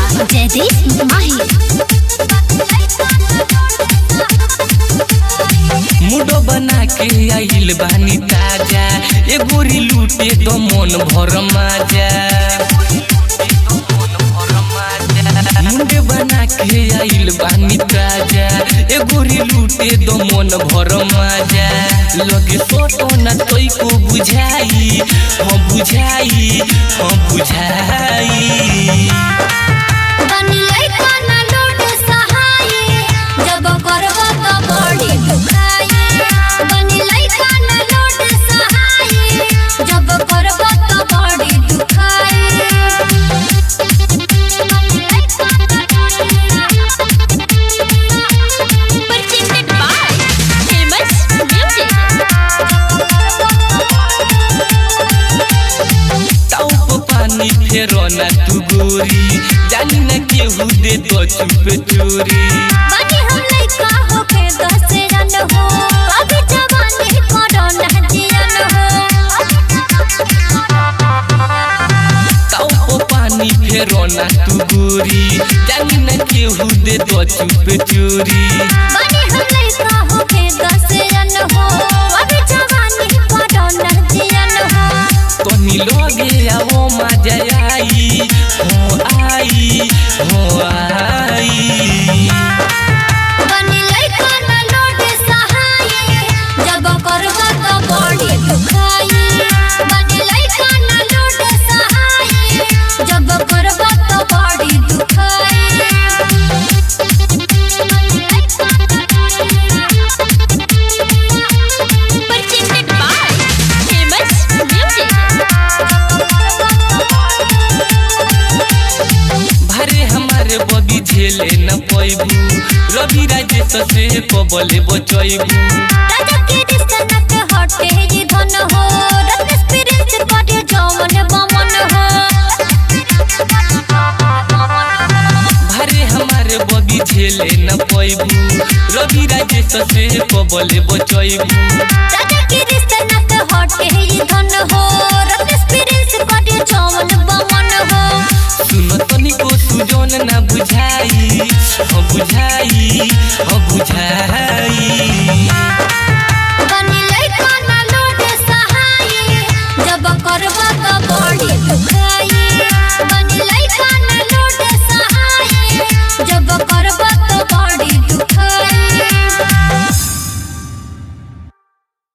by Jaideep Mahi. मुडो बना के आइल बानी ताजा ए गोरी लूटे तो मन भर माजा मुंडे बना के आइल बानी ताजा ए गोरी लूटे तो मन भर माजा लगे सोटो न तोई को बुझाई हाँ बुझाई हाँ बुझाई बनी लइका ना लोड सहाय, जब करबो त बड़ी दुखाई। बनी लइका ना लोड सहाय, जब करबो त बड़ी दुखाई। Presented by Famous Music. टाउप पानी फेरो न तू गोरी जानी न केहू दे तो चुप चोरी बनी हम लइका होके दस रन हो अभी जवानी करो ना जियन हो टाउप पानी फेरो न तू गोरी जानी न केहू दे तो चुप चोरी बनी हम लइका होके दस रन हो अभी जवानी करो ना जियन हो तनी लगे आओ मजा आई हो आई हो आई बनी लइका ना लोड सहाय जब करबो त बड़ी दुखाई बनी लइका ना लोड सहाय जब करबो त बड़ी दुखाई Presented by Famous Music. भरे हमारे बबी झेले न पैबू रवि राजेश से कबले बचैबू राजा के रिश्ता नट हटे ये धन हो रत्न स्पिरिट करे जवन बमन हो भरे हमारे बबी झेले न पैबू रवि राजेश से कबले बचैबू राजा के रिश्ता नट हटे ये धन हो रत्न स्पिरिट करे जवन बमन हो सुन तनिको सुजन न बुझाई हाँ बुझाई हाँ बुझाई